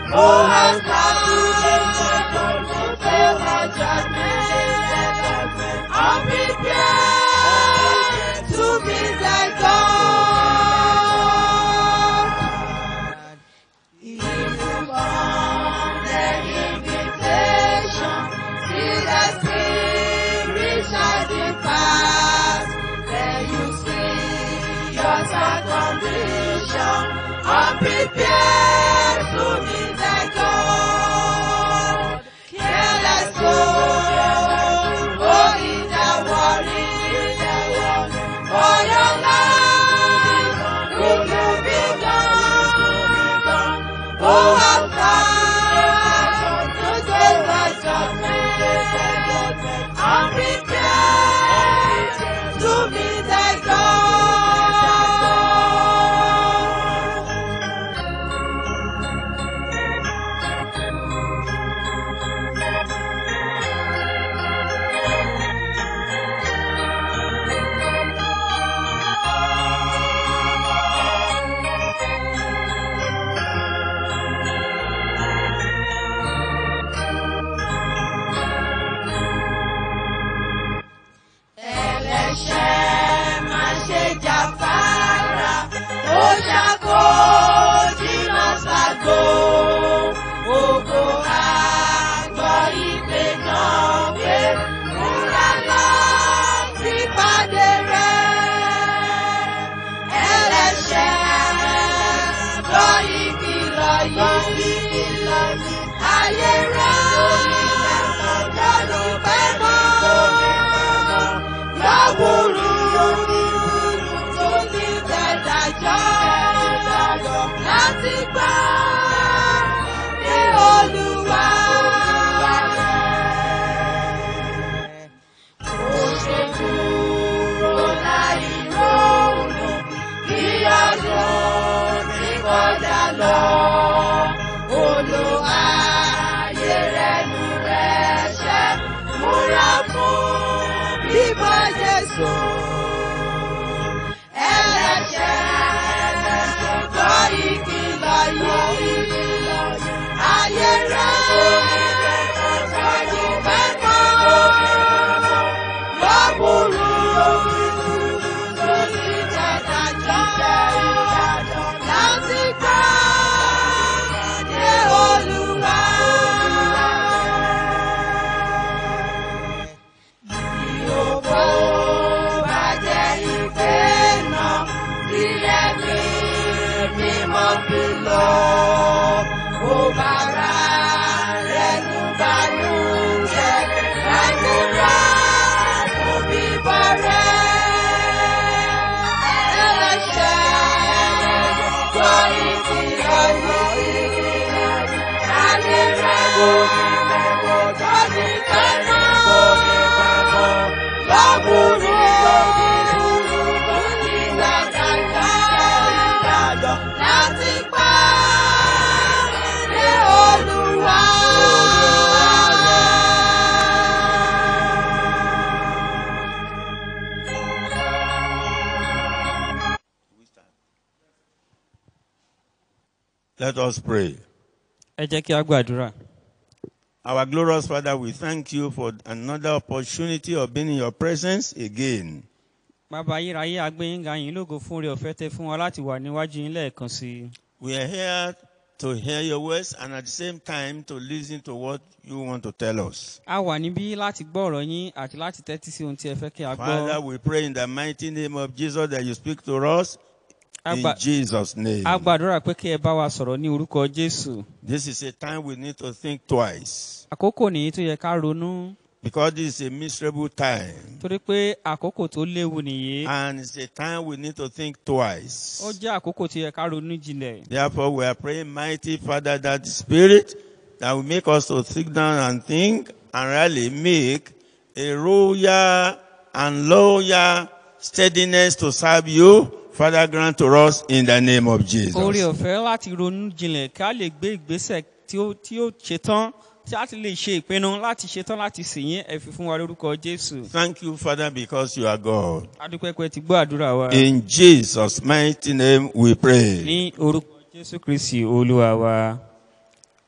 who has come to fulfill the judgment. I'm prepared to be thy God. If you want the invitation, see the spirit shining past. Then you see your sad condition. I'm prepared to be thy God. Careless soul, oh, in the worry, for your life, will you be gone? Who has come to take the judgment? I'm prepared to be thy God. ẹlẹ́ṣẹ̀ má ṣe jáfara ó ṣàkó jìnnà ṣàgbó ògo àgbọ̀ ìpè náà pé múra lọ sí pàdé rẹ̀ ẹlẹ́ṣẹ̀ gbọ́ ìkìlọ̀ yìí ayé rẹ̀ lọ́dún pẹ́ mọ́ láwùrú tó ti tẹ̀dájọ́ láti gbà ní olúwa. Ó ṣe kúrò láì ronú kí ọdún ti kọjá lọ. Olú ayé rẹ̀ nù rẹ̀ ṣẹ́ múra fún bíbọ̀ Jésù. Ẹlẹ́ṣẹ̀ gbọ́ ìkìlọ̀ yìí. Ayé rẹ̀ lọ́dún mẹ́kọ́. Lọ́bùrú tó ti tẹ̀dájọ́ láti gbà dé Olúwa. Yòókù bàjẹ́ ìpè náà tí ẹ̀mí mímọ́ fi lọ. Ó bára rẹ̀ nù bánú jẹ́ láti rà fún bíbọ̀ rẹ̀. Ẹlẹ́ṣẹ̀ gbọ́ ìkìlọ̀ yìí. Ayé rẹ̀ wò ní mẹ́wọ́ tó ní pẹ́ náà. Lọ́wọ́rú tó ní ìdájọ́ láti pa ní Olúwa. Let us pray. ẹ jẹ́ kí a gbàdúrà. Our glorious Father, we thank you for another opportunity of being in your presence again. bàbá ayérayé agbẹ́yìnga yín lógo fún oore ọ̀fẹ́ tẹ fún wa láti wà níwájú yín lẹ́ẹ̀kan sí i. We are here to hear your words and at the same time to listen to what you want to tell us. a wà níbí láti gbọ́ ọ̀rọ̀ yín àti láti tẹ́tí sí ohun tí ẹ fẹ́ kí a Father, gbọ́. we pray in the mighty name of Jesus that you speak to us A in gbà- Jesus' name. a gbàdúrà pé kí ẹ bá wa sọ̀rọ̀ ní orúkọ jésù. This is a time we need to think twice àkókò nìyí tó yẹ ká ronú because this is a miserable time torí pé àkókò tó léwu nìyí. and it's a time we need to think twice. ó jẹ́ àkókò tó yẹ ká ronú jinlẹ̀. Therefore, we are praying, mighty Father, that the Spirit that will make us to sit down and think and really make a royal and loyal steadiness to serve you. Father, grant to us in the name of Jesus. oore ọ̀fẹ́ láti ronú jinlẹ̀ ká lè gbé ìgbésẹ̀ tí ó tí ó ṣetán tí a ti lè ṣe ìpinnu láti ṣetán láti sìn yín ẹ fi fún wa lórúkọ jésù. Thank you, Father, because you are God. adúpẹ́pẹ́ ti gbọ́ àdúrà wa. In Jesus' mighty name we pray. ní orúkọ jésù kristi olúwa wa.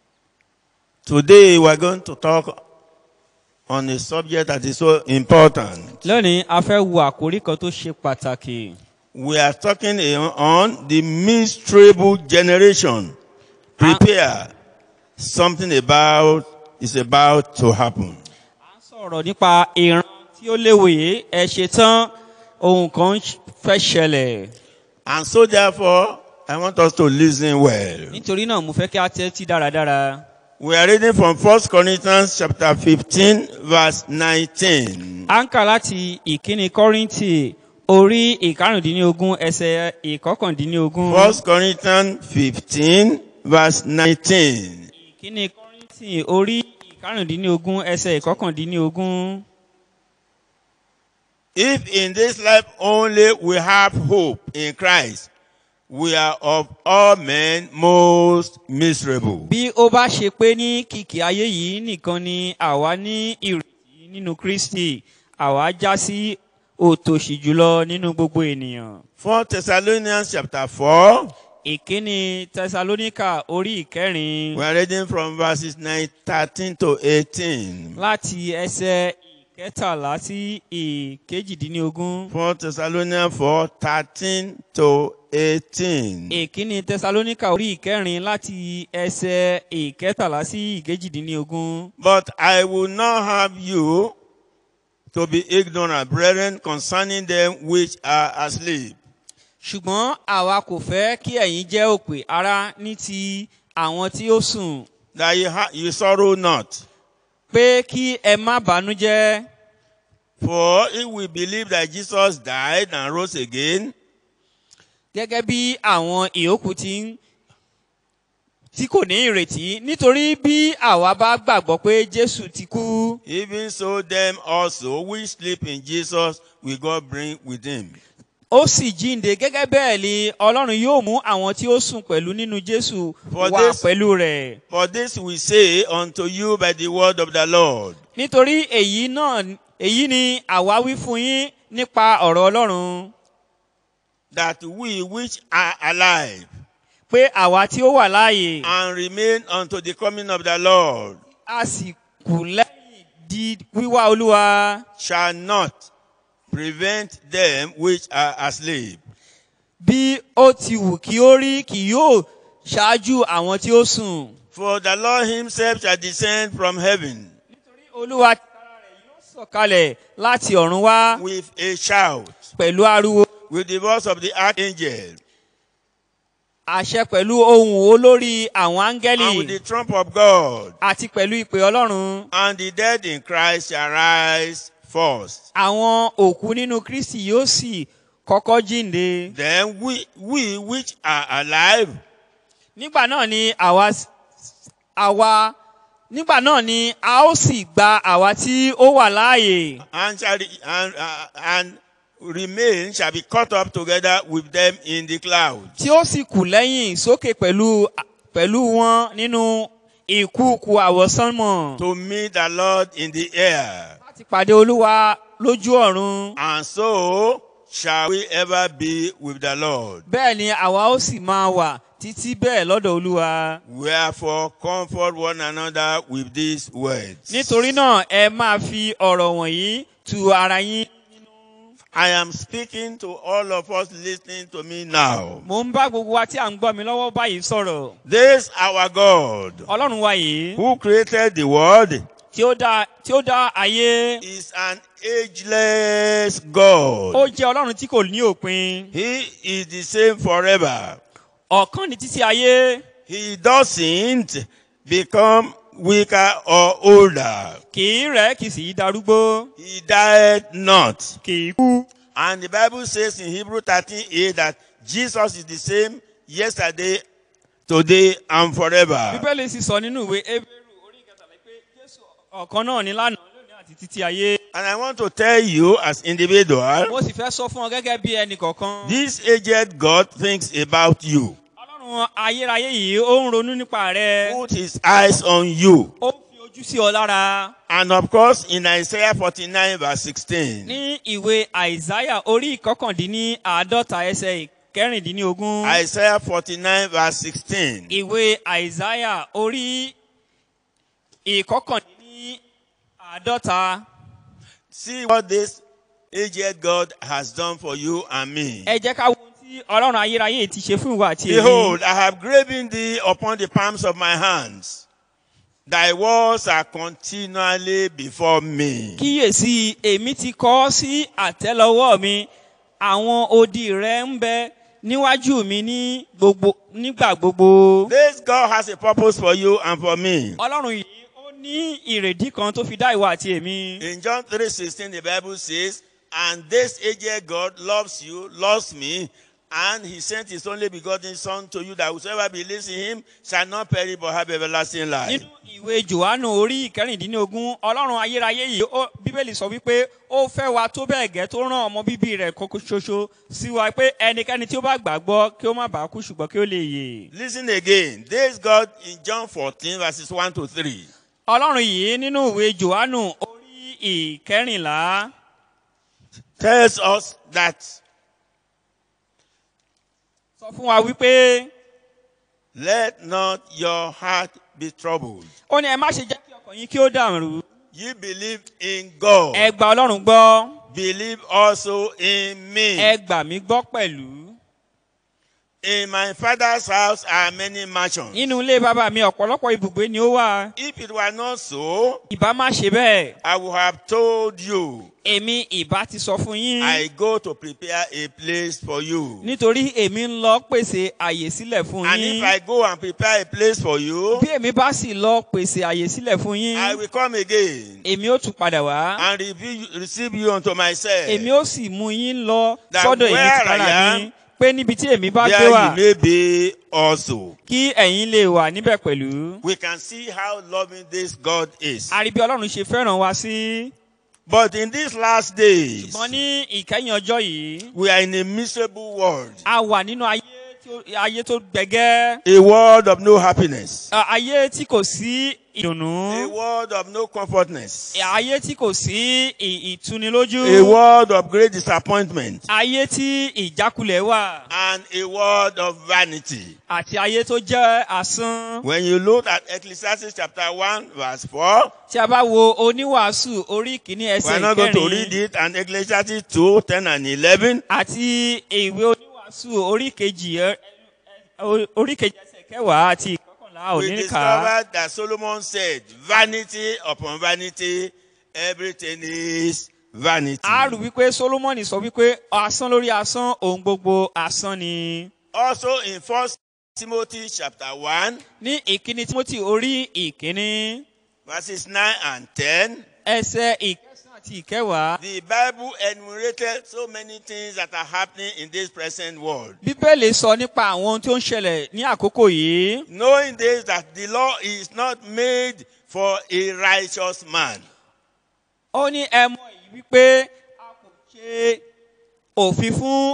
Today we are going to talk on a subject that is so important. lónìí a fẹ́ wo àkórí kan tó ṣe pàtàkì We are talking on the miserable generation. Prepare. Something about is about to happen. à ń sọ̀rọ̀ nípa ìran tí ó léwòye ẹ ṣe tán ohun kan ń fẹ́ ṣẹlẹ̀ And so therefore, I want us to listen well. nítorí náà mo fẹ́ kí a tẹ́tí dáradára We are reading from 1 Corinthians chapter 15 verse 19. à ń kà láti ìkíni kọ́ríntì orí ìkarùndínlógún ẹsẹ̀ ìkọkàndínlógún 1 Corinthians 15 verse 19. ìkíni kọ́ríntì orí ìkarùndínlógún ẹsẹ̀ ìkọkàndínlógún. If in this life only we have hope in Christ, we are of all men most miserable. bí ó bá ṣe pé ní kìkì ayé yìí nìkan ni àwa ní ìrètí nínú kristi àwa já sí òtòṣì jùlọ nínú gbogbo ènìyàn. 4 Thessalonians chapter 4, ìkíni tẹsalóníkà orí ìkẹrin we are reading from verses 9, 13 to 18. láti ẹsẹ ìkẹtàlá sí ìkejìdínlógún. 4 Thessalonians 4, 13 to 18. ìkíni tẹsalóníkà orí ìkẹrin láti ẹsẹ ìkẹtàlá sí ìkejìdínlógún. But I will not have you to be ignorant, brethren, concerning them which are asleep. ṣùgbọ́n àwa kò fẹ́ kí ẹ̀yin jẹ́ òpè ara ní ti àwọn tí ó sùn that you, ha- you sorrow not. pé kí ẹ má bànújẹ́ For if we believe that Jesus died and rose again, gẹ́gẹ́ bí àwọn ìyókù ti ń tí kò ní ìrètí nítorí bí àwa bá gbàgbọ́ pé jésù ti kú even so them also which sleep in Jesus will God bring with him. ó sì jíǹde gẹ́gẹ́ bẹ́ẹ̀ ni ọlọ́run yóò mú àwọn tí ó sùn pẹ̀lú nínú jésù For wá this- pẹ̀lú rẹ̀ For this we say unto you by the word of the Lord, nítorí èyí náà èyí ni àwa wí fún yín nípa ọ̀rọ̀ ọlọ́run that we which are alive pé àwa tí ó wà láàyè and remain unto the coming of the Lord a sì kù lẹ́yìn di wíwá olúwa shall not prevent them which are asleep. bí ó ti wù kí ó rí kì yóò ṣáájú àwọn tí ó sùn. For the Lord himself shall descend from heaven nítorí olúwa tìkára rẹ̀ yóò sọ̀kalẹ̀ láti ọ̀run wá with a shout, pẹ̀lú ariwo with the voice of the archangel, àṣẹ pẹ̀lú ohùn olórí àwọn áńgẹ́lì and with the trump of God. àti pẹ̀lú ìpè ọlọ́run. And the dead in Christ shall rise first. àwọn òkú nínú kristi yóò sì kọ́kọ́ jíǹde. Then we, we which are alive nígbà náà ni àwa àwa nígbà náà ni a ó sì gba àwa tí ó wà láàyè. and, shall, re- and, uh, and remain shall be caught up together with them in the clouds. tí ó sì kù lẹ́yìn sókè pẹ̀lú pẹ̀lú wọn nínú ìkúùkù àwọ̀sánmọ̀ To meet the Lord in the air. láti pàdé olúwa lójú ọ̀run. And so shall we ever be with the Lord. bẹ́ẹ̀ ni àwa ó sì máa wà títí bẹ́ẹ̀ lọ́dọ̀ olúwa. Wherefore comfort one another with these words. nítorí náà ẹ máa fi ọ̀rọ̀ wọ̀nyí tu ara yín. I am speaking to all of us listening to me now. mo ń bá gbogbo wa tí à ń gbọ́ mi lọ́wọ́ báyìí sọ̀rọ̀. This our God ọlọ́run wa yìí who created the world tí ó dá tí ó dá ayé is an ageless God. ó jẹ́ ọlọ́run tí kò ní òpin. He is the same forever. ọ̀kan ní títí ayé He doesn't become weaker or older. kì í rẹ̀ kì í sì í darúgbó He died not. kì í kú. And the Bible says in Hebrew 13 8 that Jesus is the same yesterday, today, and forever. bíbélì sì sọ nínú ìwé ebéèrú orí ìkẹtàlá pé jésù ọ̀kan náà ní lánàá lónìí àti títí ayé. And I want to tell you, as individual, mo sì fẹ́ sọ fún ọ gẹ́gẹ́ bí ẹnì kọ̀ọ̀kan. this aged God thinks about you. ọlọ́run ayérayé yìí ó ń ronú nípa rẹ. Put his eyes on you. ó fi ojú sí ọ lára. And of course, in Isaiah 49, verse 16, ní ìwé àìsáyà orí ìkọkàndínní àádọ́ta ẹsẹ̀ kẹrìndínlógún. Isaiah 49, verse 16, ìwé àìsáyà orí ìkọkàndínní àádọ́ta See what this aged God has done for you and me. ẹ jẹ́ ká wo ohun tí ọlọ́run ayérayé ti ṣe fún ìwà àti èmi. Behold, I have graven thee upon the palms of my hands. Thy words are continually before me. kíyèsí èmi ti kọ́ ọ́ sí àtẹ́lẹwọ́ mi àwọn odi rẹ̀ ń bẹ níwájú mi ní gbogbo nígbà gbogbo. This God has a purpose for you and for me. ọlọ́run yìí ó ní ìrèdí kan tó fi dá ìwà àti èmi. In John 3:16, the Bible says, And this aged God loves you, loves me, and he sent his only begotten Son to you that whosoever believes in him shall not perish but have everlasting life. nínú ìwé johannu orí ìkẹrìndínlógún ọlọ́run ayérayé yìí ó- bíbélì sọ wípé ó fẹ́ wa tó bẹ́ẹ̀ gẹ́ tó rán ọmọ bíbí rẹ̀ kókó ṣoṣo sí wa pé ẹnikẹ́ni tí ó bá gbàgbọ́ kí ó má bàa kú ṣùgbọ́n kí ó lè yè. Listen again. This God in John 14, verses 1 to 3. ọlọ́run yìí nínú ìwé johannu orí ìkẹrìnlá tells us that sọ fún wa wípé let not your heart be troubled. ó ní ẹ má ṣe jẹ́ kí ọkàn yín kí ó dàrú Ye believe in God. ẹ gba ọlọ́run gbọ́ Believe also in me. ẹ gbà mí gbọ́ pẹ̀lú. In my father's house are many mansions. nínú ilé bàbá mi ọ̀pọ̀lọpọ̀ ibùgbé ni ó wà If it were not so, ìbá má ṣe bẹ́ẹ̀ I would have told you, èmi ìbá ti sọ fún yín I go to prepare a place for you. nítorí èmi ń lọ pèsè àyè sílẹ̀ fún And yín if I go and prepare a place for you, bí èmi bá sì lọ pèsè àyè sílẹ̀ fún yín I will come again èmi ó tún padà wá and reveal- receive you unto myself. èmi ó sì mú yín lọ That sọ́dọ̀ èmi where tìkára I am, mi pé níbi tí èmi bá gbé There wà you may be also. kí ẹ̀yin lè wà níbẹ̀ pẹ̀lú. We can see how loving this God is. àrí bí ọlọ́run ṣe fẹ́ràn wa sí But in these last days, ṣùgbọ́n ní ìkẹyìn ọjọ́ yìí we are in a miserable world, a wà nínú ayé tó- ayé tó gbẹgẹ́ a world of no happiness, À, ayé tí kò sí a ìdùnnú world of no comfortness, ayé tí kò sí ì- ìtunilójú a world of great disappointment, ayé tí ìjákulẹ̀ wà and a world of vanity. àti ayé tó jẹ́ asán. When you look at Ecclesiastes chapter 1, verse 4, tí a bá wo oníwàásù orí kìíní we're ẹsẹ̀ not going to read ìkẹrin it, and Ecclesiastes 2, 10 and 11, àti ìwé oníwàásù orí kejì ẹ- ẹ- orí kejì ẹsẹ̀ kẹwàá àti ìkọkànlá we òní nìkà. discovered that Solomon said, vanity upon vanity, everything is vanity. a rò wípé solomoni sọ wípé asán lórí asán ohun gbogbo asán ni. Also in First Timothy chapter 1, ní ìkíní timothy orí ìkíní verses 9 and 10, ẹsẹ̀ ìkẹsàn àti ìkẹwàá. the Bible enumerated so many things that are happening in this present world. bíbélì sọ nípa àwọn ohun tó ń ṣẹlẹ̀ ní àkókò yìí. Knowing this, that the law is not made for a righteous man, ó ní ẹ mọ èyí wípé a kò ṣe òfin fún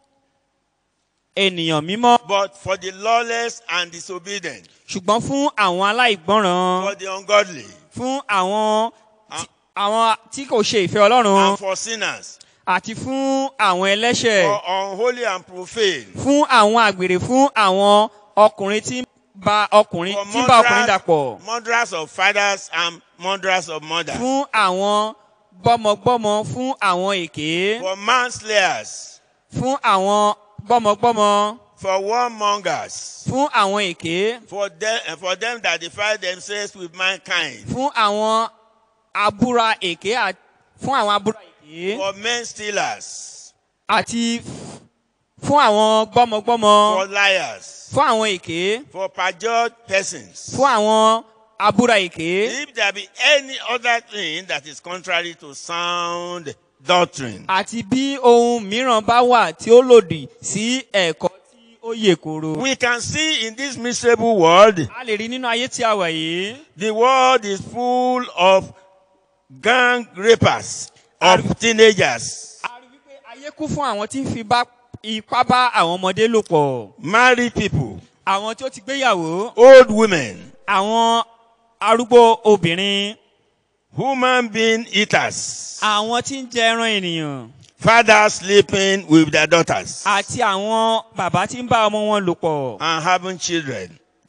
ènìyàn mímọ́ but for the lawless and disobedient, ṣùgbọ́n fún àwọn aláìgbọ́ràn for the ungodly, fún àwọn tí- àwọn tí kò ṣe ìfẹ́ ọlọ́run and for sinners, àti fún àwọn ẹlẹ́ṣẹ̀ for unholy and profane, fún àwọn àgbèrè fún àwọn ọkùnrin tí ń ba ọkùnrin for tí ń bá ọkùnrin dàpọ̀ murderers, murderers of fathers and murderers of mothers, fún àwọn gbọ́mọgbọ́mọ fún àwọn èké for manslayers, fún àwọn gbọ́mọgbọ́mọ for warmongers, fún àwọn èké for them, and for them that defile themselves with mankind, fún àwọn abúra èké à- fún àwọn abúra èké for men stealers, àti fún àwọn gbọ́mọgbọ́mọ for liars, fún àwọn èké for perjured persons. fún àwọn abúra èké If there be any other thing that is contrary to sound doctrine, àti bí ohun mìíràn bá wà tí ó lòdì sí ẹ̀kọ́ tí ó yè koro. we can see in this miserable world, a lè rí nínú ayé tí a wà yìí the world is full of gang rapers of teenagers, a rí wípé ayé kún fún àwọn tí ń fi bá ipá bá àwọn ọmọdé lò pọ̀ married people, àwọn tí ó ti gbéyàwó old women, àwọn arúgbó obìnrin human being eaters, àwọn tí ń jẹ ẹran ènìyàn fathers sleeping with their daughters àti àwọn bàbá tí ń bá ọmọ wọn lò pọ̀ and having children.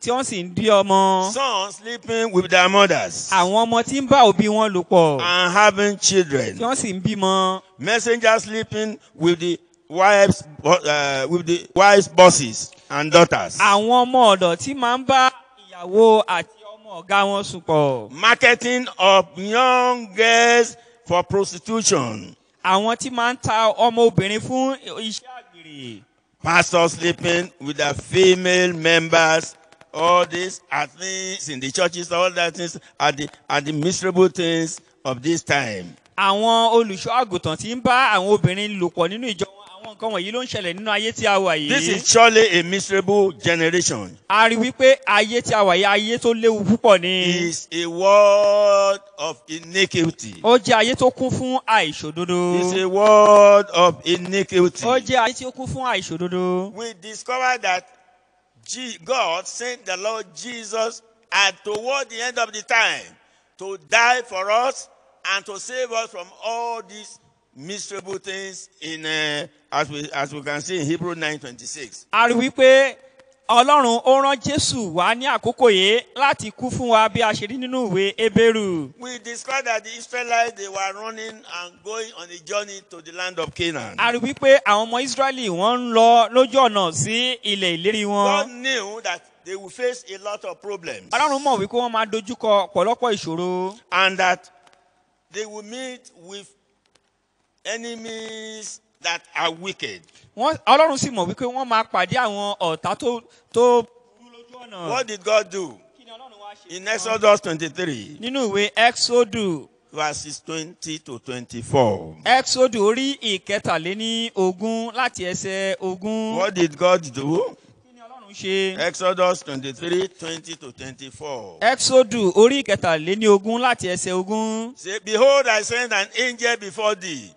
tí wọ́n sì ń bí ọmọ. sons sleeping with their mothers àwọn ọmọ tí ń bá òbí wọn lò pọ̀ and having tí children. wọ́n sì ń bímọ. Messengers sleeping with the wives, uh, with the wives' bosses and daughters. àwọn ọmọ ọ̀dọ̀ tí máa ń bá ìyàwó àti ọmọ ọ̀gá wọn sùn pọ̀. Marketing of young girls for prostitution. àwọn tí máa ń ta ọmọ obìnrin fún iṣẹ́ àgbèrè. Pastors sleeping with their female members. All these are things in the churches, all that things are the, are the miserable things of this time. àwọn olùṣọ́ àgùntàn tí ń bá àwọn obìnrin lò pọ̀ nínú ìjọ wọn àwọn nǹkan wọ̀nyí ló ń ṣẹlẹ̀ nínú ayé tí a wà This yìí. is surely a miserable generation. a rí wípé ayé tí a wà yìí ayé tó léwu púpọ̀ ni. It's a world of iniquity. ó jẹ́ ayé tó kún fún àìṣòdodo. It's a world of iniquity. ó jẹ́ ayé tí ó kún fún àìṣòdodo. We discovered that G- God sent the Lord Jesus at toward the end of the time to die for us and to save us from all these miserable things in uh, as we as we can see in Hebrew 9:26. a rí wípé ọlọ́run ó rán jésù wá ní àkókò yìí láti kú fún wa bí a ṣe rí nínú ìwé ebéèrú. We discovered that the Israelites they were running and going on a journey to the land of Canaan. a rí wípé àwọn ọmọ israẹli wọ́n ń lọ lójú ọ̀nà sí ilẹ̀ ìlérí God wọn. knew that they would face a lot of problems ọlọ́run mọ̀ wípé wọ́n máa dojúkọ ọ̀pọ̀lọpọ̀ ìṣòro. and that they will meet with enemies that are wicked. Wọ́n- ọlọ́run sì mọ̀ wípé wọ́n máa pàdé àwọn ọ̀tá tó tó burú lójú ọ̀nà. What did God do? Kí ni Ọlọ́run wá ṣe In fún wọn? Exodus 23, nínú ìwé exodu verses 20 to 24. exodu orí ìkẹtàléní ogún láti ẹsẹ̀ ogún. What did God do? kí ni ọlọ́run ṣe? Exodus 23, 20 to 24. exodu orí ìkẹtàléní ogún láti ẹsẹ̀ ogún. Say, Behold, I send an angel before thee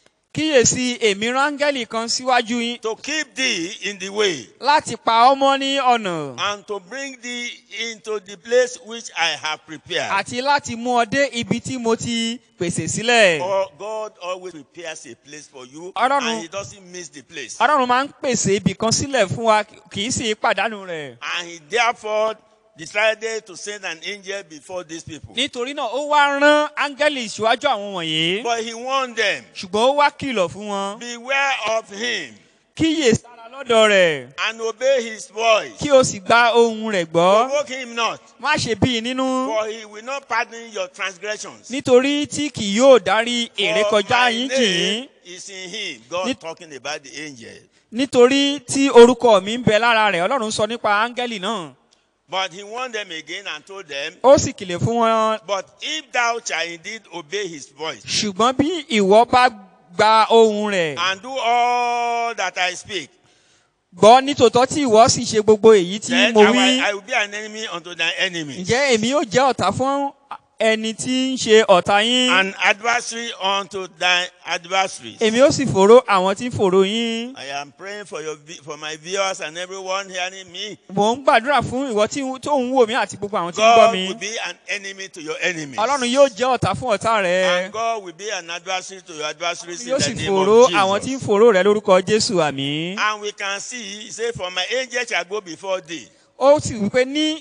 kíyèsí èmi rángẹ́lì kan síwájú yín to keep thee in the way láti pa ọmọ ní ọ̀nà and to bring thee into the place which I have prepared. àti láti mú ọ dé ibi tí mo ti pèsè sílẹ̀. For God always prepares a place for you Ọlọ́run- and he doesn't miss the place. ọlọ́run máa ń pèsè ibì kan sílẹ̀ fún wa kì í sì pàdánù rẹ̀. And he therefore decided to send an angel before these people. nítorí náà ó wá rán áńgẹ́lì síwájú àwọn wọ̀nyí But he warned them, ṣùgbọ́n ó wá kìlọ̀ fún wọn. beware of him kíyè sára lọ́dọ̀ rẹ̀ and obey his voice. kí o sì gba ohun rẹ̀ gbọ́. Provoke him not, má ṣe bí i nínú for he will not pardon your transgressions. nítorí tí kì yóò dárí èrè For kọjá my yín jì yín name is in him. God Nit- talking about the angel. nítorí tí orúkọ mi ń bẹ lára rẹ̀ ọlọ́run sọ nípa áńgẹ́lì náà. But he warned them again and told them, ó sì kìlẹ̀ fún wọn But if thou shalt indeed obey his voice ṣùgbọ́n bí ìwọ bá gba ohun rẹ̀ and do all that I speak, gbọ́ nítòótọ́ tí ìwọ sì ṣe gbogbo èyí tí then mo I wí will, I will be an enemy unto thy enemies, ǹjẹ́ èmi yóò jẹ́ ọ̀tá fún ẹni tí ń ṣe ọ̀tá yín an adversary unto thy adversaries. èmi ó sì fòró àwọn tí ń fòró yín I am praying for your vi- for my viewers and everyone hearing me. mò ń gbàdúrà fún ìwọ tí tó ń wò mí àti gbogbo àwọn tí ń gbọ́ God mi will be an enemy to your enemies. ọlọ́run yóò jẹ́ ọ̀tá fún ọ̀tá rẹ And God will be an adversary to your adversaries in yóò sì the name fòró of àwọn tí ń Jesus. fòró rẹ lórúkọ jésù àmì. And we can see, he said, For my angel shall go before thee ó sì wípé ní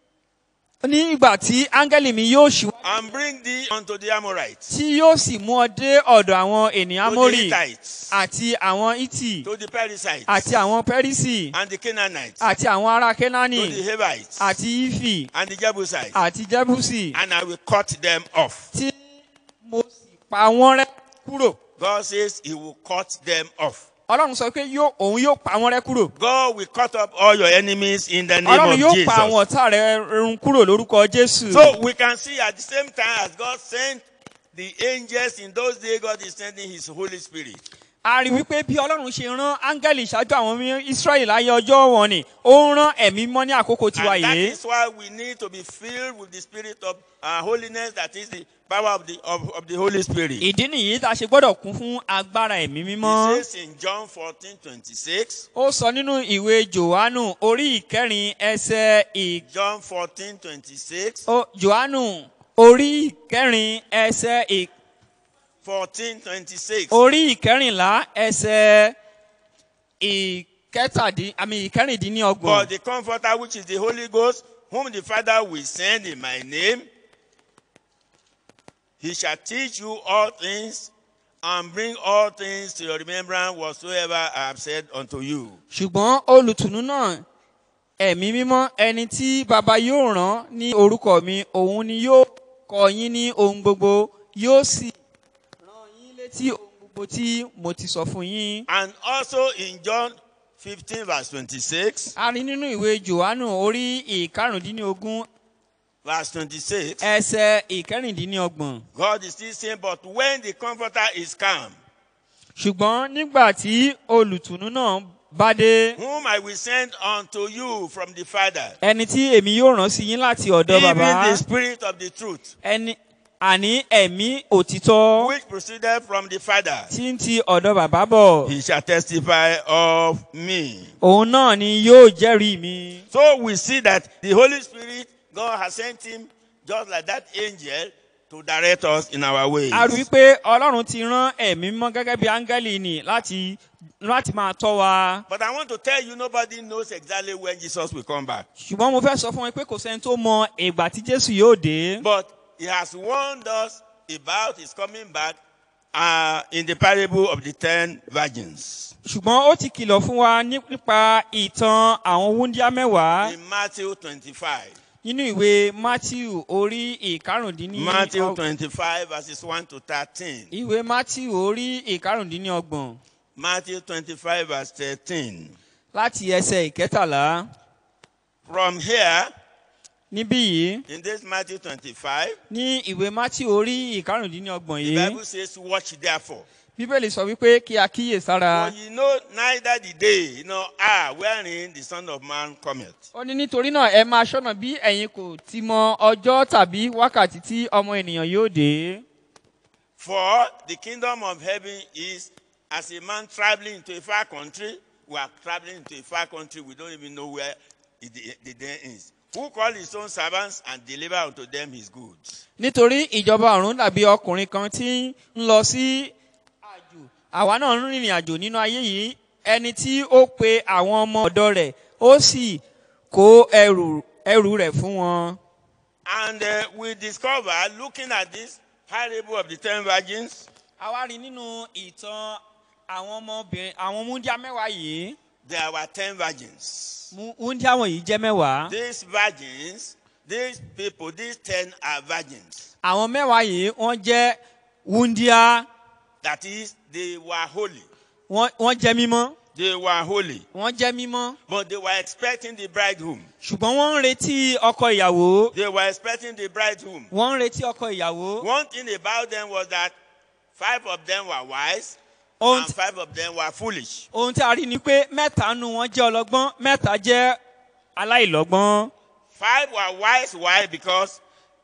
ní ìgbà tí áńgẹ́lì mi yóò ṣíwájú and bring thee unto the Amorites, tí yóò sì mú ọ dé ọ̀dọ̀ àwọn ènìyàn to the amórì Hittites, àti àwọn iti to the Perizzites, àti àwọn pẹ́rísì and the Canaanites, àti àwọn ará to the kénáánì Hivites, àti ífì and the Jebusites, àti jẹ́bùsì and I will cut them off. tí mo sì pa wọ́n rẹ́ kúrò. God says he will cut them off. ọlọ́run sọ pé yóò- òun yóò pa wọ́n rẹ́ kúrò. God will cut up all your enemies in the name ọlọ́run of yóò pa àwọn Jesus. ọ̀tá rẹ̀ run kúrò lórúkọ jésù. So we can see at the same time as God sent the angels in those days, God is sending his Holy Spirit. a rí wípé bí ọlọ́run ṣe rán áńgẹ́lì ṣáájú àwọn ọmọ israẹli láyé ọjọ́ wọn ni ó ń rán ẹ̀mí mọ́ ní àkókò tiwa And that yìí. is why we need to be filled with the spirit of uh, holiness, that is the power of the, of, of the Holy Spirit. ìdí nìyí tá a ṣe gbọ́dọ̀ kún fún agbára ẹ̀mí He mímọ́. says in John 14 26, ó sọ nínú ìwé johannu orí ìkẹrin ẹsẹ ì. John 14 26, ó- johannu orí ìkẹrin ẹsẹ ì. 14 26. orí ìkẹrìnlá ẹsẹ kẹtàdín àmì But ìkẹrìndínlọ́gbọ̀n. the Comforter, which is the Holy Ghost, whom the Father will send in my name, he shall teach you all things and bring all things to your remembrance whatsoever I have said unto you. ṣùgbọ́n olùtùnú náà ẹ̀mí mímọ́ ẹni tí baba yóò rán ní orúkọ mi òun ni yóò kọ yín ní ohun gbogbo yóò sì rán yín létí ohun gbogbo tí mo ti sọ fún yín. And also in John 15, verse 26, a rí nínú ìwé johannu orí ìkarùndínlógún verse 26, ẹsẹ̀ ìkẹrìndínlọ́gbọ̀n. God is still saying, But when the Comforter is come, ṣùgbọ́n nígbà tí olùtùnú náà bá dé whom I will send unto you from the Father, ẹni tí èmi yóò rán sí yín láti ọ̀dọ̀ even bàbá the Spirit of the truth, ẹni àní ẹ̀mí òtítọ́ which proceeded from the Father. tí ń ti ọ̀dọ̀ bàbá bọ̀ he shall testify of me. òun náà ni yóò jẹ́rìí mi. So we see that the Holy Spirit, God has sent him just like that angel to direct us in our ways. a rí i pé ọlọ́run ti rán ẹ̀mí mọ́ gẹ́gẹ́ bí áńgẹ́lì nì láti láti máa tọ́ wa. But I want to tell you, nobody knows exactly when Jesus will come back. ṣùgbọ́n mo fẹ́ sọ fún wọn pé kò sẹ́ni tó mọ ìgbà tí jésù yóò dé. But he has warned us about his coming back uh, in the parable of the ten virgins ṣùgbọ́n ó ti kìlọ̀ fún wa ní- nípa ìtàn àwọn wúndíá mẹ́wàá in Matthew 25. nínú ìwé matthew orí ìkarùndínní Matthew 25, verses 1 to 13. ìwé matthew orí ìkarùndínlọ́gbọ̀n Matthew 25, verse 13. láti ẹsẹ̀ ìkẹtàlá From here, níbí yìí in this Matthew 25, ní ìwé matthew orí ìkarùndínlọ́gbọ̀n The yìí Bible says, Watch therefore. bíbélì sọ wípé kí a kíyè sára For ye know neither the day nor hour wherein the Son of Man cometh. ó ní nítorí náà ẹ máa ṣọ́nà bí ẹ̀yin kò ti mọ ọjọ́ tàbí wákàtí tí ọmọ ènìyàn yóò dé For the kingdom of heaven is as a man traveling into a far country. We are traveling into a far country. We don't even know where it- the, the day is. Who call his own servants and deliver unto them his goods. nítorí ìjọba ọ̀run dàbí ọkùnrin kan tí ń lọ sí àjò àwa náà ń rìnrìn àjò nínú ayé yìí ẹni tí ó pe àwọn ọmọ ọ̀dọ́ rẹ̀ ó sì kó ẹrù ẹrù rẹ̀ fún wọn. And uh, we discover, looking at this parable of the ten virgins, àwa rí nínú ìtàn àwọn ọmọbìnrin àwọn múndíá mẹ́wàá yìí there were ten virgins. Mú- múndíá wọ̀nyí jẹ́ mẹ́wàá. These virgins, these people, these ten are virgins. àwọn mẹ́wàá yìí wọ́n jẹ́ wúndíá That is, they were holy. wọ́n wọ́n jẹ́ mímọ́ They were holy. wọ́n jẹ́ mímọ́ But they were expecting the bridegroom. ṣùgbọ́n wọ́n ń retí ọkọ ìyàwó They were expecting the bridegroom. wọ́n ń retí ọkọ ìyàwó. One thing about them was that five of them were wise ohun and five of them were foolish. ohun tí a rí ni pé mẹ́ta nu wọn jẹ́ ọlọ́gbọ́n mẹ́ta jẹ́ aláìlọ́gbọ́n. Five were wise. Why? Because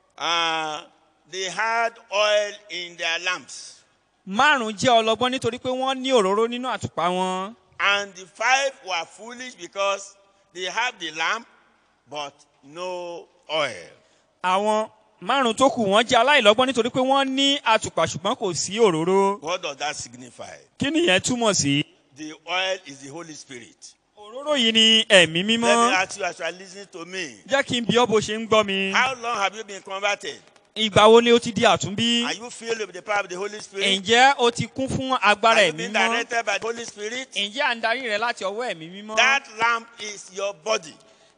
uh, they had oil in their lamps. márùn jẹ́ ọlọ́gbọ́n nítorí pé wọ́n ní òróró nínú àtùpà wọn. And the five were foolish because they have the lamp but no oil. àwọn márùn tó kù wọ́n jẹ́ aláìlọ́gbọ́n nítorí pé wọ́n ní àtùpà ṣùgbọ́n kò sí òróró. What does that signify? kí nìyẹn túmọ̀ sí. The oil is the Holy Spirit. òróró yìí ni ẹ̀mí Let me mímọ́. ask you as you are listening to me. jẹ́ kí n bí ọ́ bó ṣe ń gbọ́ mi. How long have you been converted? ìgbà wo ni o ti di àtúnbí? Are you filled with the power of the Holy Spirit? ǹjẹ́ o ti kún fún agbára Are you ẹ̀mí being mímọ́? directed by the Holy Spirit? ǹjẹ́ à ń darí rẹ láti ọwọ́ ẹ̀mí mímọ́? That lamp is your body.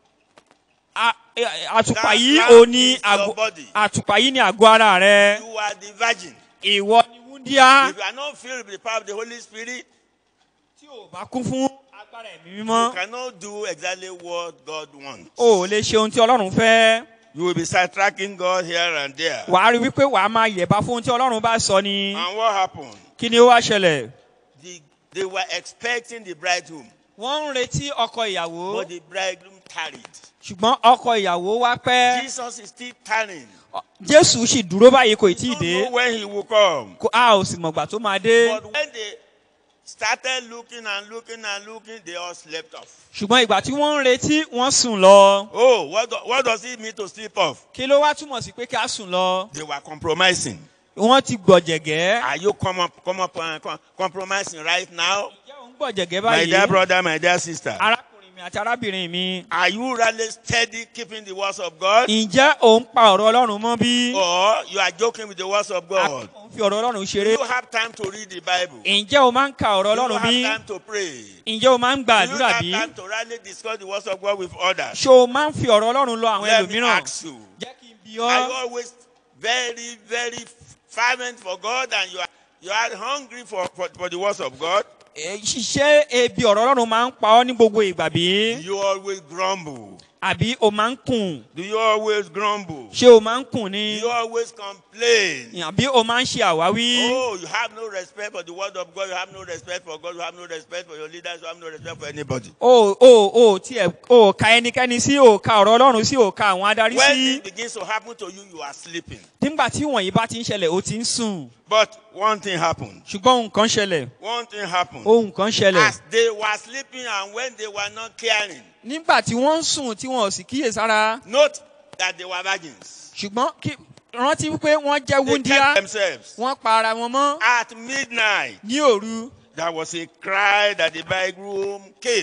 A- e- àtùpà That yìí lamp ò ní is your àgọ́ body. àtùpà yìí ní àgọ́ ara rẹ. You are the virgin. ìwọ ni wúndíá. If you are not filled with the power of the Holy Spirit, tí o bá kún fún agbára ẹ̀mí you mímọ́. cannot do exactly what God wants. o ò lè ṣe ohun tí ọlọ́run fẹ́. You will be sidetracking God here and there. wàá rí wípé wàá máa yẹ̀bá fún ohun tí ọlọ́run bá sọ ni. And what happened? kí ni ó wá ṣẹlẹ̀? The, they were expecting the bridegroom, wọ́n ń retí ọkọ ìyàwó. but the bridegroom tarried. ṣùgbọ́n ọkọ ìyàwó wá pẹ́. Jesus is still tarrying. jésù sì dúró báyìí kò tí ì You don't dé. know when he will come. Kò- a ò sì mọ̀gbà tó máa dé. But when they started looking and looking and looking, they all slept off. ṣùgbọ́n ìgbà tí wọ́n ń retí wọ́n sùn lọ. Oh, what, do, what does it mean to sleep off? kí ló wá túmọ̀ sí pé kí a sùn lọ. They were compromising. wọ́n ti gbọ̀jẹ̀gẹ́. Are you com- com- com- com- compromising right now? ǹjẹ́ ò ń gbọ̀jẹ̀gẹ́ My dear báyìí brother, my dear sister, arákùnrin mi àti arábìnrin mi are you really steady keeping the words of God? ǹjẹ́ ò ń pa ọ̀rọ̀ ọlọ́run mọ́ bí Or you are joking with the words of àbí God? ò ń fi ọ̀rọ̀ ọlọ́run Do ṣeré you have time to read the Bible? Do ǹjẹ́ o máa ń ka ọ̀rọ̀ you ọlọ́run bí have time to pray? ǹjẹ́ o máa ń gba Do you àdúrà have bí time to really discuss the words of God with others? ṣé o máa ń fi ọ̀rọ̀ ọlọ́run lọ àwọn Let me ẹlòmíràn ask you. jẹ́ kí n bi Are you ọ́ always very, very fervent for God and you are you are hungry for, for, for the words of God? Eh, ṣiṣẹ́ ebi ọ̀rọ̀ ọlọ́run máa ń pa ọ́ ní gbogbo ìgbà bí Do you always grumble? àbí o máa ń kùn Do you always grumble? ṣé o máa ń kùn Do ni you always complain? àbí o máa ń ṣe àwáwí Oh, you have no respect for the word of God. You have no respect for God. You have no respect for your leaders. You have no respect for anybody. o o o tiẹ̀ o ka ẹnikẹ́ni sí o ka ọ̀rọ̀ ọlọ́run sí o ka àwọn adarí When sí it begins to happen to you, you are sleeping. nígbà tí wọ̀nyí bá ti ń ṣẹlẹ̀ o ti ń sùn But one thing happened. ṣùgbọ́n nǹkan ṣẹlẹ̀ One thing happened. ohun kan ṣẹlẹ̀ As they were sleeping and when they were not caring, nígbà tí wọ́n ń sùn tí wọn ò sì kíyèsára note that they were virgins. ṣùgbọ́n kí rántí wípé wọ́n jẹ́ They wúndíá kept themselves. wọ́n pa ara wọn mọ́ At midnight, ní òru there was a cry that the bridegroom came.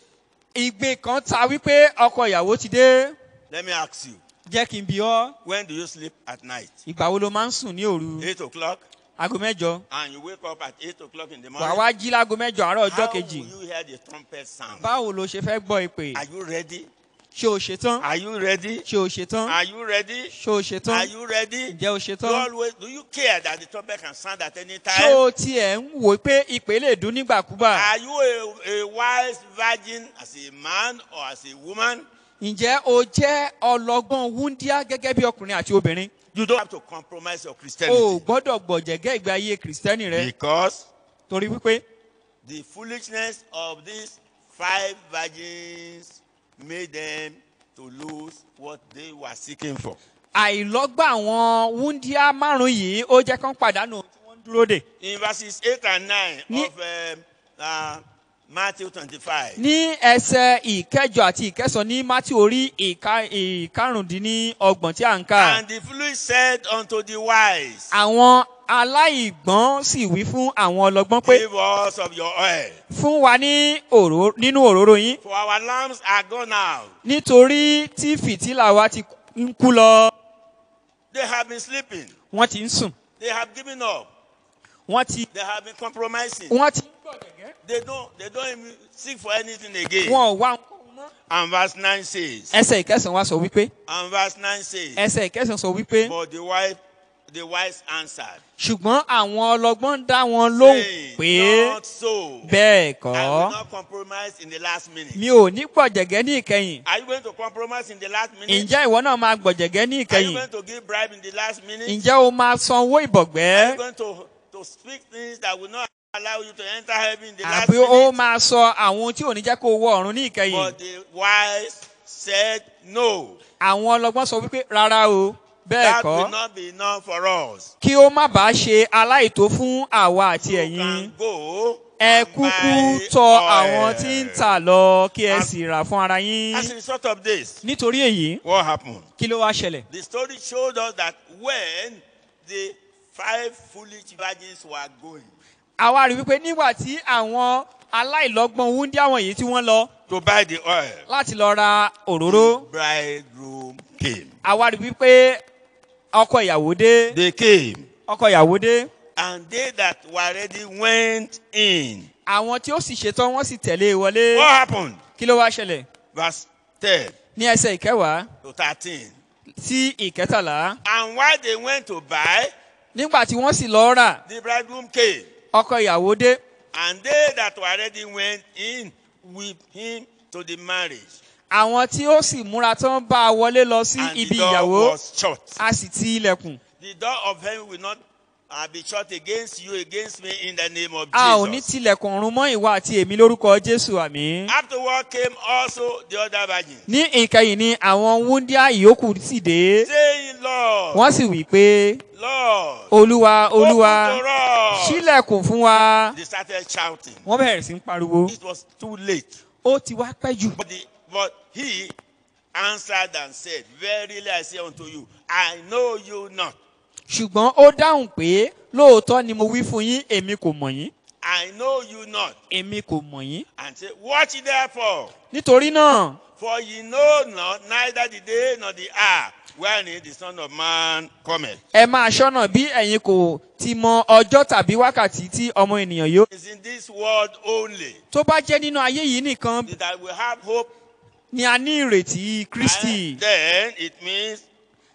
ìgbé kan ta wípé ọkọ ìyàwó ti dé Let me ask you, jẹ́ kí n bi ọ́ when do you sleep at night? ìgbà wo ló máa ń sùn ní òru Eight o'clock, aago mẹ́jọ and you wake up at eight o'clock in the wà morning. wá jí láago mẹ́jọ àárọ̀ ọjọ́ How kejì will you hear the trumpet sound? báwo ló ṣe fẹ́ gbọ́ ìpè Are you ready? ṣé o ṣetán Are you ready? ṣé o ṣetán Are you ready? ṣé o Are ṣetán you ready? ǹjẹ́ o Do you ṣetán always do you care that the trumpet can sound at any ṣé time? o tiẹ̀ ń wò pé ìpè lè dún nígbàkúgbà Are you a, a wise virgin as a man or as a woman? ǹjẹ́ o jẹ́ ọlọ́gbọ́n wúndíá gẹ́gẹ́ bí ọkùnrin àti obìnrin You don't have to compromise your o ò Christianity gbọ́dọ̀ gbọ̀jẹ̀gẹ́ ìgbé ayé kìrìsìtẹ́nì rẹ because torí wípé the foolishness of these five virgins made them to lose what they were seeking for. àìlọ́gbà àwọn wúndíá márùn-ún yìí ó jẹ́ kán pàdánù ohun tí wọ́n ń dúró dè. In verses 8 and 9 Ní- of um, uh, Matthew 25, ní ẹsẹ̀ ìkẹjọ àti ìkẹsàn ní mátí orí ìka- ìkarùndínlọ́gbọ̀n tí à ń kà. and the foolish said unto the wise, àwọn aláìgbọ́n sì wí fún àwọn ọlọ́gbọ́n pé Give us of your oil, fún wa ní òró nínú òróró yín for our lamps are gone out. nítorí tí fìtílà wa ti ń kú lọ. They have been sleeping. wọ́n ti ń sùn They have given up. wọ́n ti They have been compromising. wọ́n ti ń gbọ̀dẹ̀gẹ́. They don't. They don't even seek for anything again. wọn ò wá ohunkóhun mọ́. And verse 9 says. ẹsẹ̀ ìkẹsàn wa sọ wípé And verse 9 says. ẹsẹ̀ ìkẹsàn sọ wípé But the wife, the wise answered, ṣùgbọ́n àwọn ọlọ́gbọ́n dá wọn lóhùn saying, pé Not so. bẹ́ẹ̀ I will kọ́ not compromise in the last minute. mi ò ní gbọ̀jẹ̀gẹ́ ní ìkẹyìn Are you going to compromise in the last minute? ǹjẹ́ ìwọ náà máa gbọ̀jẹ̀gẹ́ ní Are you ìkẹyìn going to give bribe in the last minute? ǹjẹ́ o máa san owó Are ìbọ̀gbẹ́ you going to, to speak things that will not allow you to enter heaven in the last àbí o minute? máa sọ àwọn ohun tí ò ní jẹ́ kó o wọ ọ̀run ní ìkẹyìn But the wise said no. àwọn ọlọ́gbọ́n sọ wípé rárá o bẹ́ẹ̀ That will kọ́ not be enough for us. kí ó má bàa ṣe aláìtó fún àwa àti You ẹ̀yin can go ẹ and kúkú buy tọ oil. àwọn tí ń tà lọ kí ẹ As- sì rà fún ara yín As a result of this, nítorí èyí what happened? kí ló wá ṣẹlẹ̀ The story showed us that when the five foolish virgins were going àwa rí wípé nígbà tí àwọn aláìlọ́gbọ́n wúndíá wọ̀nyí tí wọ́n lọ to buy the oil, láti lọ ra òróró the bridegroom came. àwa rí wípé ọkọ ìyàwó dé They came, ọkọ ìyàwó dé and they that were ready went in. àwọn tí ó sì ṣetán wọ́n sì tẹ̀lé e wọlé What happened? kí ló wá ṣẹlẹ̀ Verse 10 ní ẹsẹ̀ ìkẹwàá to 13. sí ìkẹtàlá And while they went to buy, nígbà tí wọ́n sì lọ rà the bridegroom came. ọkọ ìyàwó dé And they that were ready went in with him to the marriage. àwọn tí ó sì múra tán bá a wọlé lọ sí And ibi the door ìyàwó was shut. a sì ti ilẹ̀kùn The door of heaven will not uh, be shut against you, against me, in the name of a ò ní Jesus. tilẹ̀kùn ọ̀run mọ́ ìwà àti èmi lórúkọ jésù àmì. Afterward came also the other virgins, ní ìkẹyìn ni àwọn wúndíá ìyókù sì dé saying, Lord, wọ́n sì wí pé Lord, olúwa olúwa open to us. sílẹ̀kùn fún wa. They started shouting. wọ́n bẹ̀rẹ̀ sí ń pariwo It was too late. ó ti wá pẹ́ jù. But, the, but he answered and said, Verily I say unto you, I know you not. ṣùgbọ́n ó dáhùn pé lóòótọ́ ni mo wí fún yín èmi kò mọ̀ yín. I know you not. èmi kò mọ̀ yín. And say, Watch therefore, nítorí náà for ye know not neither the day nor the hour wherein the Son of Man cometh. ẹ máa ṣọ́nà bí ẹ̀yin kò ti mọ ọjọ́ tàbí wákàtí tí ọmọ ènìyàn yóò. It's in this world only tó bá jẹ́ nínú ayé yìí nìkan that we have hope. ni a ní ìrètí kristi. And then it means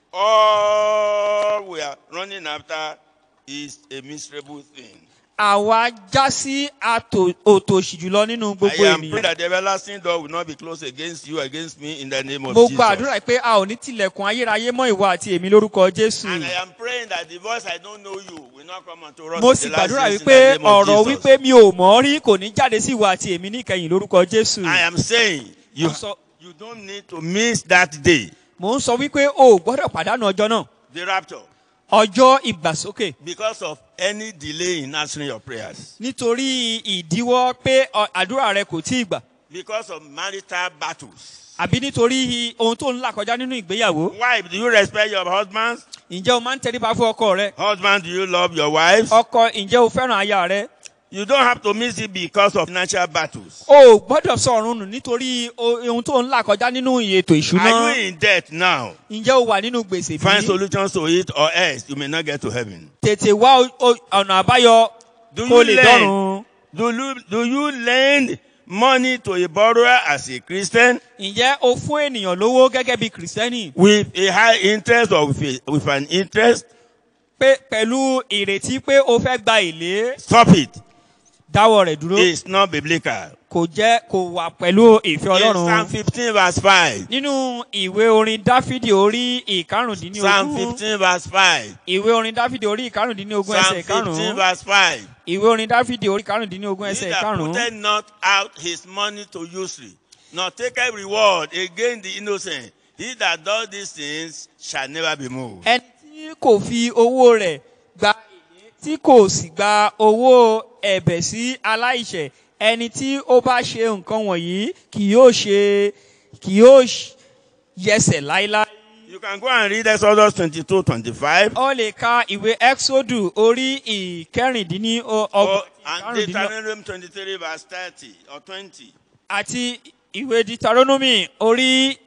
all we are running after is a miserable thing. àwa já sí àtò- òtòṣì jùlọ nínú I gbogbo am praying ènìyàn. that the everlasting door will not be closed against you, against me, in the name of mo Jesus. gbàdúrà pé a ò ní tilẹ̀kùn ayérayé mọ́ ìwọ àti èmi lórúkọ jésù. And I am praying that the voice I don't know you will not come unto us. mo in sì the last gbàdúrà days in wípé the name of ọ̀rọ̀ Jesus. wípé mi ò mọ̀ ọ́ rí kò ní jáde sí ìwọ àti èmi níkẹyìn lórúkọ jésù. I am saying you, Mo sọ- you don't need to miss that day, mo ń sọ wípé o ò gbọ́dọ̀ pàdánù ọjọ́ náà the rapture, ọjọ́ ìgbàsókè because of any delay in answering your prayers, nítorí ìdíwọ́ pé ọ- àdúrà rẹ kò tí ì gbà because of marital battles. àbí nítorí ohun tó ń là kọjá nínú ìgbéyàwó. Wife, do you respect your husbands? ǹjẹ́ o máa ń tẹríba fún ọkọ rẹ? Husband, do you love your wives? ọkọ ǹjẹ́ o fẹ́ràn aya rẹ? You don't have to miss it because of financial battles. o ò gbọ́dọ̀ sọ ọ̀run nù nítorí o- ohun tó ń là kọjá nínú ètò Are ìṣúná. you in debt now? ǹjẹ́ o wà nínú gbèsè Find bí? solutions to it, or else you may not get to heaven. tètè wá o- o- ọ̀nà àbáyọ Do kó you lè lend? dọ́run. Do you, do you lend money to a borrower as a Christian ǹjẹ́ o fún ènìyàn lówó gẹ́gẹ́ bí kìrìsìtẹ́nì with a high interest or with, a, with an interest? pé pẹ̀lú ìrètí pé o fẹ́ gba èlé Stop it. dáwọ́ rẹ̀ dúró It's not biblical. kò jẹ́ kò wà pẹ̀lú ìfẹ́ In Psalm ọlọ́run. 15 verse 5. nínú ìwé orin dáfídì orí Psalm ìkarùndínlógún 15 verse 5. ìwé orin dáfídì orí ìkarùndínlógún Psalm ẹsẹ̀ 15 ìkarùn-ún verse 5. ìwé orin dáfídì orí ìkarùndínlógún He ẹsẹ̀ that ìkarùn-ún putteth not out his money to usury, nor taketh reward against the innocent, he that does these things shall never be moved. ẹni tí kò fi owó rẹ̀ gba èlé tí kò sì gba owó ẹ̀bẹ̀ sí aláìṣẹ̀ ẹni tí ó bá ṣe nǹkan wọ̀nyí kì yóò ṣe kì yóò ṣ- yẹsẹ̀ láíláí. You can go and read Exodus 22 25. ó lè ka ìwé exodus orí ìkẹrìndínlọ́gbọ̀n Or, and Deuteronomy 23 verse 30 or 20. àti ìwé deuteronomy orí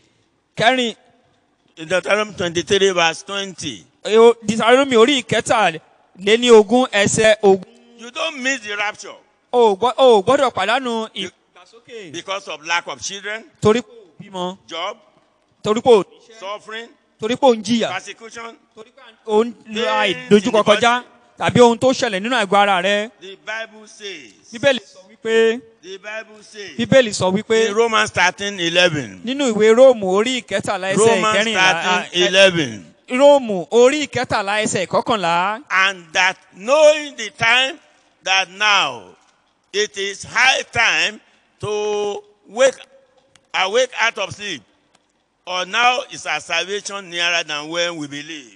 ìkẹrìn Deuteronomy 23 verse 20. eh, deuteronomy orí ìkẹtàléní ogún ẹsẹ̀ ogún. You don't miss the rapture o ò gbọ́- o ò gbọ́dọ̀ pàdánù ìgbàsókè because of lack of children, torí pé ò bímọ job, torí pé ò níṣẹ́ suffering, torí pé ò ń jìyà persecution. torí pé ò ń la ìdojúkọ kọjá tàbí ohun tó ṣẹlẹ̀ nínú àgọ́ ara rẹ. The Bible says, bíbélì sọ wípé the Bible says, bíbélì sọ wípé in Romans 13 11. nínú ìwé róòmù orí ìkẹtàlá ẹsẹ̀ Romans ìkẹrìnlá 13 ẹ- 11. róòmù orí ìkẹtàlá ẹsẹ̀ ìkọkànlá And that knowing the time that now it is high time to wake, awake out of sleep. Or now is our salvation nearer than when we believe.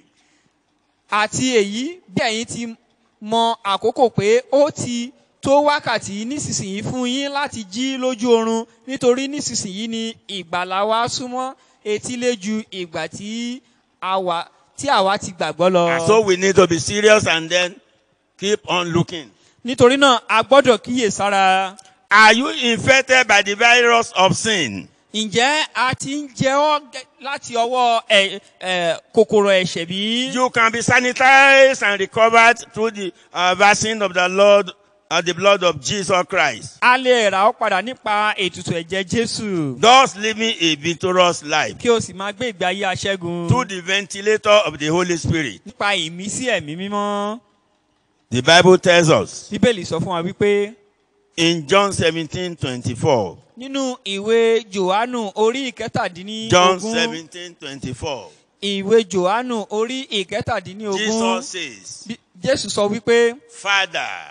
àti èyí bí ẹ̀yin ti mọ àkókò pé ó ti tó wákàtí nísinsìnyí fún yín láti jí lójú oorun nítorí nísinsìnyí ni ìgbàlà wa súnmọ́ etílé ju ìgbà tí àwa tí àwa ti gbàgbọ́ lọ. And so we need to be serious and then keep on looking. nítorí náà a gbọ́dọ̀ kíyè sára. Are you infected by the virus of sin? ǹjẹ́ a ti ń jẹ ọ́ gẹ́- láti ọwọ́ ẹ̀- ẹ̀, kòkòrò ẹ̀ṣẹ̀ bí? You can be sanitized and recovered through the uh, vaccine of the Lord and the blood of Jesus Christ. a lè rà ọ́ padà nípa ètùtù ẹ̀jẹ̀ jésù Thus living a victorious life kí o sì máa gbé ìgbé ayé aṣẹ́gun through the ventilator of the Holy Spirit. nípa ìmísí ẹ̀mí mímọ́. The Bible tells us bíbélì sọ fún wa wípé in John 17 24. nínú ìwé johannu orí ìkẹtàdínní John ogún 17 24. ìwé johannu orí ìkẹtàdínní ogún Jesus says, Bí- jésù sọ wípé Father,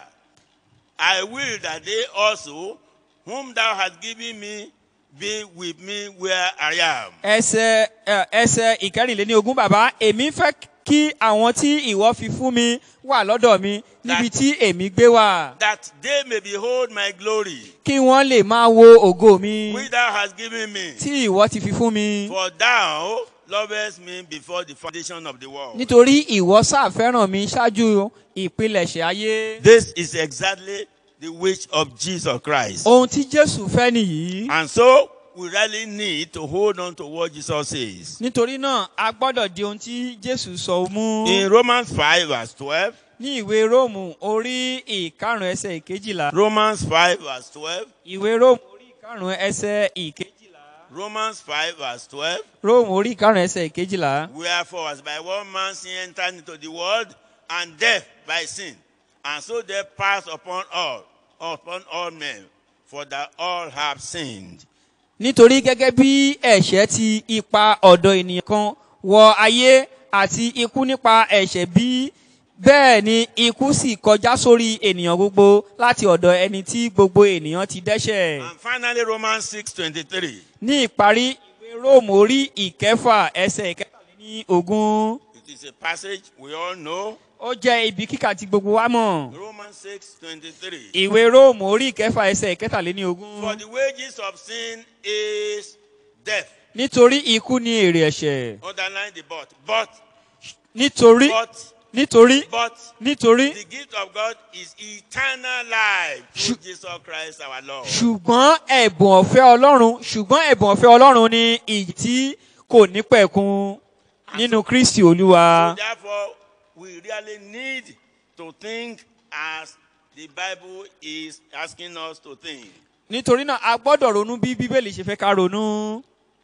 I will that they also, whom thou hast given me, be with me where I am. ẹsẹ ẹ, ẹsẹ ìkẹrìnléní ogún bàbá èmi fẹ́ kí àwọn tí ìwọ fi fún mi wà lọ́dọ̀ mi níbi tí èmi gbé wà That they may behold my glory, kí wọ́n lè máa wo ògo mi which thou hast given me. tí ìwọ ti fi fún mi For thou lovest me before the foundation of the world. nítorí ìwọ sáfẹ́ràn mi ṣáájú ìpilẹ̀ṣẹ̀ ayé. This is exactly the wish of Jesus Christ. ohun tí jésù fẹ́ nìyí. And so we really need to hold on to what Jesus says. nítorí náà a gbọ́dọ̀ di ohun tí jésù sọ mú. In Romans 5 verse 12, ní ìwé róòmù orí ìkarùn ẹsẹ̀ ìkejìlá. Romans 5 verse 12, ìwé róòmù orí ìkarùn ẹsẹ̀ ìkejìlá. Romans 5 verse 12, róòmù orí ìkarùn ẹsẹ̀ ìkejìlá. Wherefore, as by one man sin entered into the world, and death by sin, and so death passed upon all, upon all men, for that all have sinned. nítorí gẹ́gẹ́ bí ẹ̀ṣẹ̀ ti ipa ọ̀dọ̀ ènìyàn kan wọ ayé àti ikú nípa ẹ̀ṣẹ̀ bí bẹ́ẹ̀ ni ikú sì kọjá sórí ènìyàn gbogbo láti ọ̀dọ̀ ẹni tí gbogbo ènìyàn ti dẹ́ṣẹ̀. And finally, Romans 6:23. ní ìparí ìwé róòmù orí ìkẹfà ẹsẹ̀ ìkẹtàléní ogún It is a passage we all know. ó jẹ́ ibi kíkà tí gbogbo wa mọ̀. Romans 6:23. ìwé róòmù orí ìkẹfà ẹsẹ̀ ìkẹtàléní ogún For the wages of sin is death. nítorí ikú ní èrè ẹ̀ṣẹ̀ Underline the but. But, nítorí but, nítorí but, nítorí the gift of God is eternal life through Jesus Christ our Lord. ṣùgbọ́n ẹ̀bùn ọ̀fẹ́ ọlọ́run ṣùgbọ́n ẹ̀bùn ọ̀fẹ́ ọlọ́run ni ìyí tí kò ní pẹ̀kun nínú kristi olúwa. So therefore, we really need to think as the Bible is asking us to think. nítorí náà a gbọ́dọ̀ ronú bí bíbélì ṣe fẹ́ ká ronú.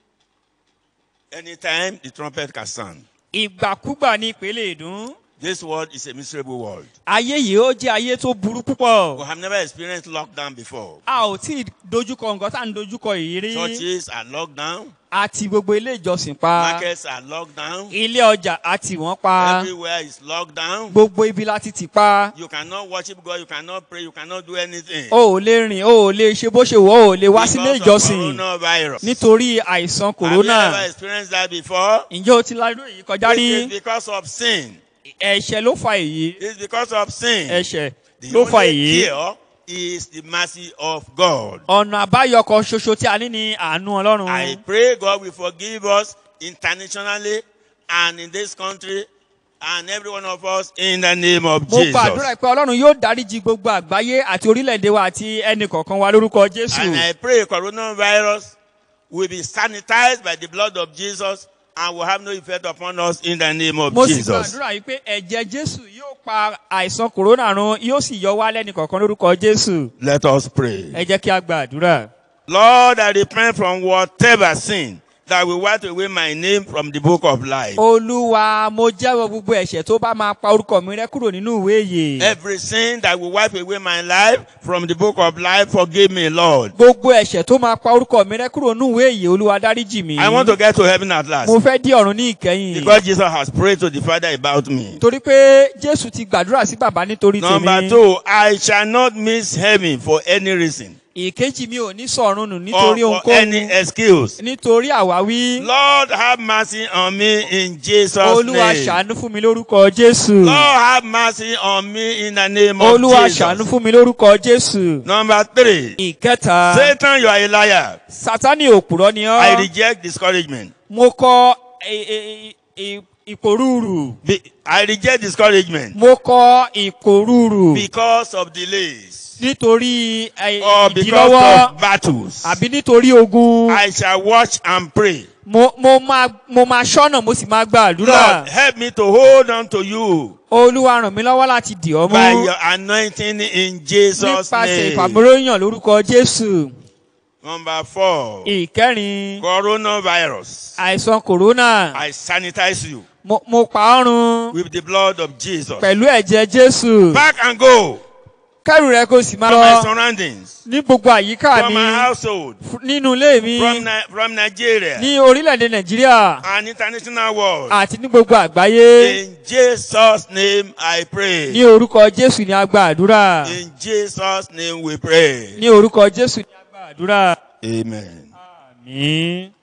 Anytime the trumpet can sound. ìgbàkúgbà ní ìpele ìdún. This world is a miserable world. ayé yìí ó jẹ́ ayé tó burú We púpọ̀. have never experienced lockdown before. a ò tí ì dojúkọ nǹkan tá à ń dojúkọ yìí rí. Churches are locked down. àti gbogbo ilé ìjọsìn pa. Markets are locked down. ilé ọjà àti wọ́n pa. Everywhere is locked down. gbogbo ibi láti tì pa. You cannot worship God. You cannot pray. You cannot do anything. o ò lè rìn o ò lè ṣe bó ṣe wọ́ o ò lè wá sílé Because of ìjọsìn. coronavirus. nítorí àìsàn Have you ever kòrónà. experienced that before? ǹjẹ́ o ti ládùn èyí kọjá It rí? is because of sin. ẹ̀ṣẹ̀ ló fa èyí. It's because of sin. ẹ̀ṣẹ̀ The ló fa only èyí. cure is the mercy of God. ọ̀nà àbáyọ kan ṣoṣo tí a ní ni àánú I ọlọ́run. pray God will forgive us internationally and in this country and every one of us in the name of mo gbàdúrà Jesus. pé ọlọ́run yóò dáríji gbogbo àgbáyé àti orílẹ̀-èdè wa àti ẹnì kọ̀ọ̀kan wa lórúkọ And jésù. I pray coronavirus will be sanitized by the blood of Jesus and will have no effect upon us in the name of mo sì Jesus. gbàdúrà yìí pé ẹ̀jẹ̀ jésù yóò pa àìsàn kòrónà run yóò sì yọ wá lẹ́nì kọ̀ọ̀kan lórúkọ jésù. Let us pray. ẹ jẹ́ kí a gbàdúrà. Lord, I repent from whatever sin that will wipe away my name from the book of life. olúwa mo jẹ́wọ́ gbogbo ẹ̀ṣẹ̀ tó bá máa pa orúkọ mi rẹ́ kúrò nínú ìwé yìí. Every sin that will wipe away my life from the book of life, forgive me, Lord. gbogbo ẹ̀ṣẹ̀ tó máa pa orúkọ mi rẹ́ kúrò nínú ìwé yìí olúwa dáríjì mi. I want to get to heaven at last. mo fẹ́ dí ọ̀run ní ìkẹyìn. Because Jesus has prayed to the Father about me. torí pé jésù ti gbàdúrà sí bàbá nítorí Number tèmi. two, I shall not miss heaven for any reason ìkejì mi ò ní sọ̀run nù or nítorí for any ohunkóhun. excuse. nítorí àwáwí. Lord, have mercy on me in Jesus' olúwa name. ṣàánú fún mi lórúkọ jésù. Lord, have mercy on me in the name of olúwa ṣàánú Jesus. fún mi lórúkọ jésù. Number three, ìkẹta Satan, you are a liar. sátani òpùrọ́ ni I ọ́. reject discouragement. mo kọ ì- ì- ì- ìpòrúurù. Be- I reject discouragement mo kọ ìkòrúurù. because of delays nítorí ẹ, or because ìdílọ́wọ́ of battles. àbí nítorí ogun. I shall watch and pray. mo mo máa mo máa ṣọ́nà mo sì máa gbàdúrà. Lord, help me to hold on to you olúwa ràn mí lọ́wọ́ láti dì ọ́ by mú. your anointing in Jesus' nípasẹ̀ name. ìfàmúróyàn lórúkọ jésù. Number four, ìkẹrin coronavirus. àìsàn kòrónà. I sanitize you mo mo pa ọ́ run with the blood of Jesus. pẹ̀lú ẹ̀jẹ̀ jésù. Back and go kẹ́rù rẹ kó sì máa from my lọ surroundings, ní gbogbo àyíká from mi my household, f- nínú ilé mi from, Ni- from Nigeria ní orílẹ̀-èdè nàìjíríà and international world. àti ní gbogbo àgbáyé. In Jesus' name I pray. ní orúkọ jésù ni a gba àdúrà. In Jesus' name we pray. ní orúkọ jésù ni a gba àdúrà. Amen. àmín.